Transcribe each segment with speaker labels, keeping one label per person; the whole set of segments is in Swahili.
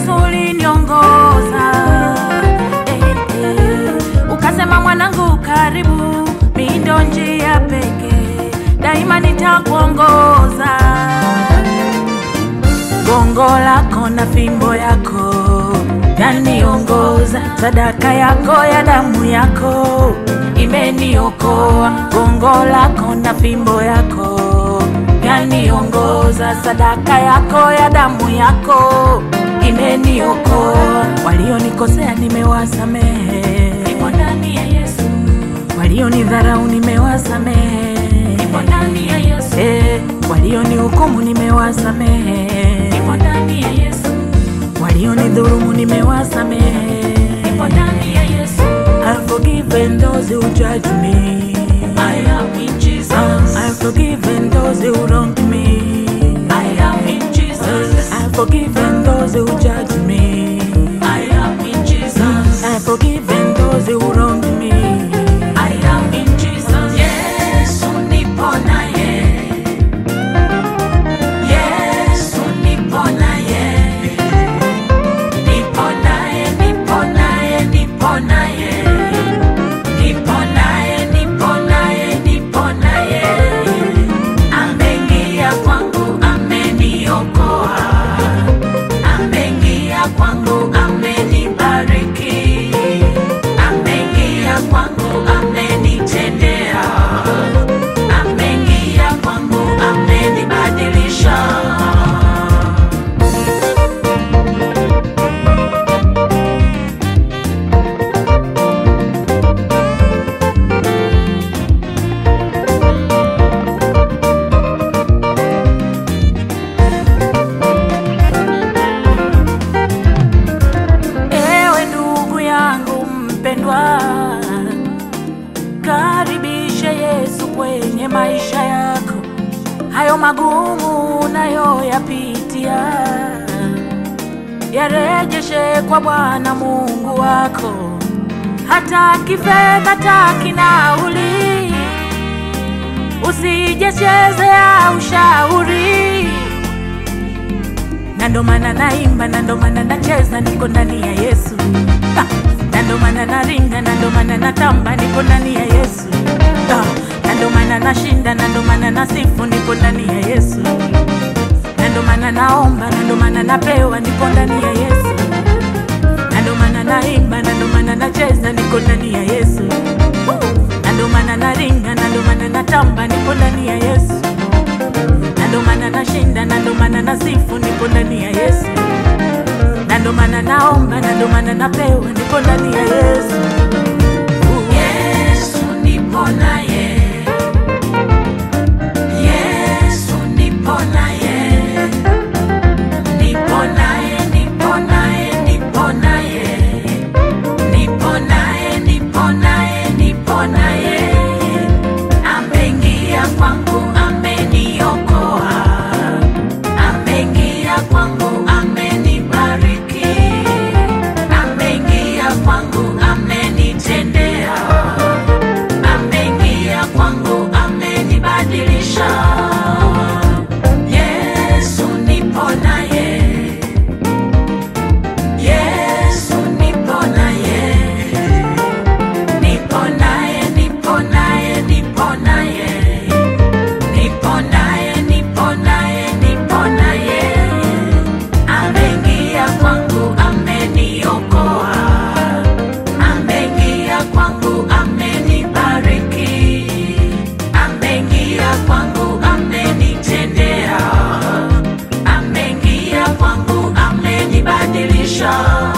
Speaker 1: Yesu uliniongoza eh, eh. Ukasema mwanangu, karibu, mimi ndo njia pekee, daima nitakuongoza. Gongo lako na fimbo yako yaniongoza, sadaka yako ya damu yako imeniokoa. Gongo lako na fimbo yako yaniongoza, sadaka yako ya damu yako imeniokoa. Walionikosea nimewasamehe, nipo ndani ya Yesu. Walionidharau nimewasamehe, nipo ndani ya Yesu. Eh, walionihukumu nimewasamehe, nipo ndani ya Yesu. Walionidhulumu nimewasamehe, nipo ndani ya Yesu. I've forgiven those who judge me. I am in Jesus. I've forgiven those who wronged me. I am in Jesus. I've forgiven those who judge me. I am in Jesus. I've forgiven those who wronged me. I am in Jesus. Yesu nipo naye. Yesu nipo naye. Nipo naye, nipo naye, nipo naye. Nipo naye, nipo naye, nipo naye. Ameingia kwangu, ameniokoa. Ameingia kwangu, amenibariki. Ameingia kwangu, amenitendea. Ameingia kwangu, amenibadilisha. Ewe ndugu yangu mpendwa, karibishe Yesu kwenye maisha yako, hayo magumu unayoyapitia yarejeshe kwa Bwana Mungu wako, hata kifedha, hata kinauli, usijechezea ushauri na ndo maana naimba, na ndo maana nacheza, niko ndani ya Yesu. Ah, na ndo maana naringa, na ndo maana natamba, niko ndani ya Yesu. Ah, na ndo maana nashinda, na ndo maana nasifu, niko ndani ya Yesu. Na ndo maana naomba, na ndo maana napewa, niko ndani ya Yesu. Na ndo maana naimba, na ndo maana nacheza, niko ndani ya Yesu. Na ndo maana naringa, na ndo maana natamba, niko ndani ya Yesu na ndo maana nashinda, na ndo maana nasifu, niko ndani ya Yesu. Na ndo maana naomba, na ndo maana napewa, niko ndani ya Yesu. Yesu nipo naye, Yesu nipo naye, nipo naye, nipo naye, nipo naye, nipo naye, nipo naye, nipo naye ameingia kwangu, ameniokoa, ameingia kwangu, amenibariki, ameingia kwangu, amenitendea, ameingia kwangu, amenibadilisha. Yesu nipo naye, Yesu nipo naye nipo naye, nipo naye, nipo naye, nipo naye, nipo naye, nipo naye. Ameingia kwangu, ameniokoa, ameingia kwangu, amenibariki, ameingia kwangu, amenitendea, ameingia kwangu, amenibadilisha.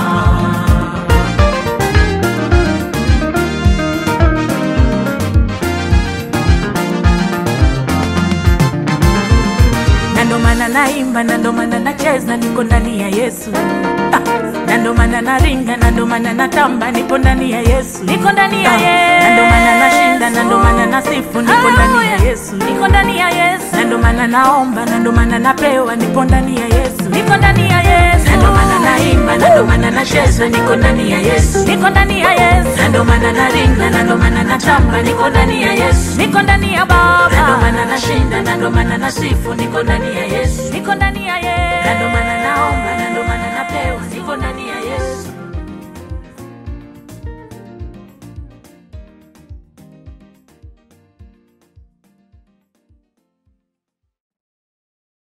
Speaker 1: na ndo maana naimba, na ndo maana nacheza, niko ndani ya Yesu. Ah, na ndo maana naringa, na ndo maana natamba, niko ndani ya Yesu, niko ndani ya Yesu. Na ndo maana nashinda, na ndo maana nasifu, niko ndani ya Yesu, niko ndani ya Yesu. Na ndo maana naomba, na ndo maana napewa, niko ndani ya Yesu, niko ndani ya Yesu. Na ndo maana naimba, na ndo maana nacheza, niko ndani ya Yesu, niko ndani ya Yesu. Na ndo maana naringa, na ndo maana natamba, niko ndani ya Yesu, niko ndani ya Baba. Na ndo maana nashinda, na ndo maana nasifu, niko ndani ya Yesu, niko ndani ya Yesu. Na ndo maana